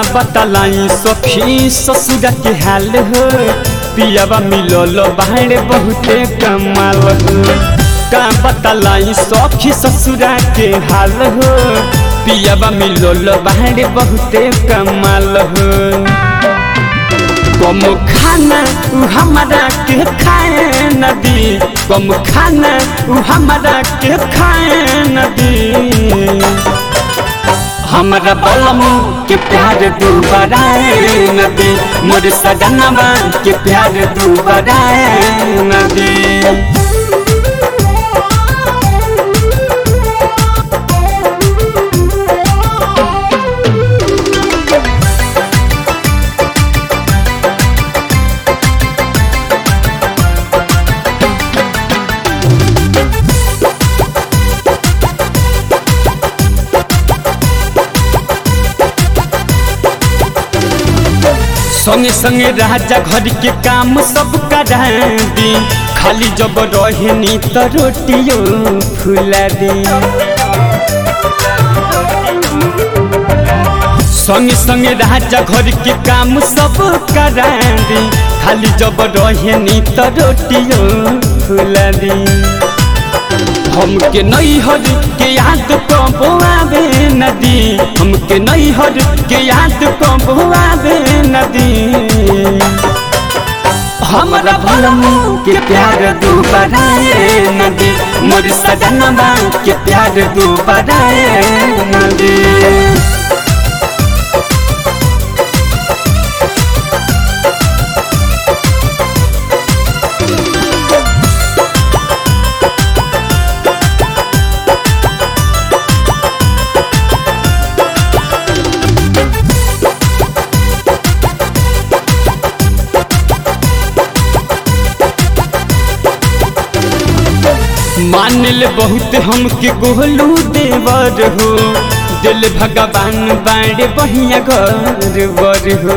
बतलाई सखी ससुर के हाल हो पियावा मिलल बाहर बहुते कमाल हो का बतलाई सखी ससुर के हाल हो पियावा मिलल बाहर बहुते कमाल हो कम खाना उ हमारा के खाए नदी कम खाना उ हमारा के खाए नदी हमरा बलम के प्यार दू बराए नदी मोर सजनवा के प्यार दू बराए नदी संगे संगे राजा घर के काम सब करा दी खाली जब रहनी तो रोटियो फुला दी संगे संगे राजा घर के काम सब करा दी खाली जब रहनी तो रोटियो फुला दी हमके नैहर के याद कबो आवे नदी हमके नैहर के याद कबो आवे नदी हमरा भलमू के प्यार दू बराए नदी मोर सजनवा के प्यार दू बराए नदी मानिल बहुत हमके गोलू देवर हो दिल भगवान बाड़े बढ़िया घर बर हो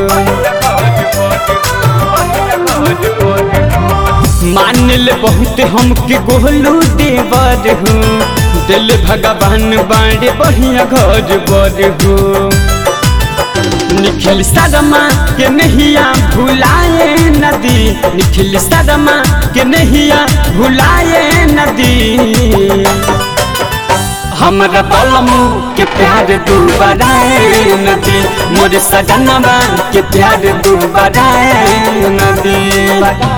मानिल बहुत हमके गोलू देवर हो दिल भगवान बाड़े बढ़िया घर बर हो निखिल सदमा के नहिया भुलाए नदी निखिल सदमा के नहिया भुलाए नदी हमरा बलमू के प्यार दू बराए नदी मोर सजनवा के प्यार दू बराए नदी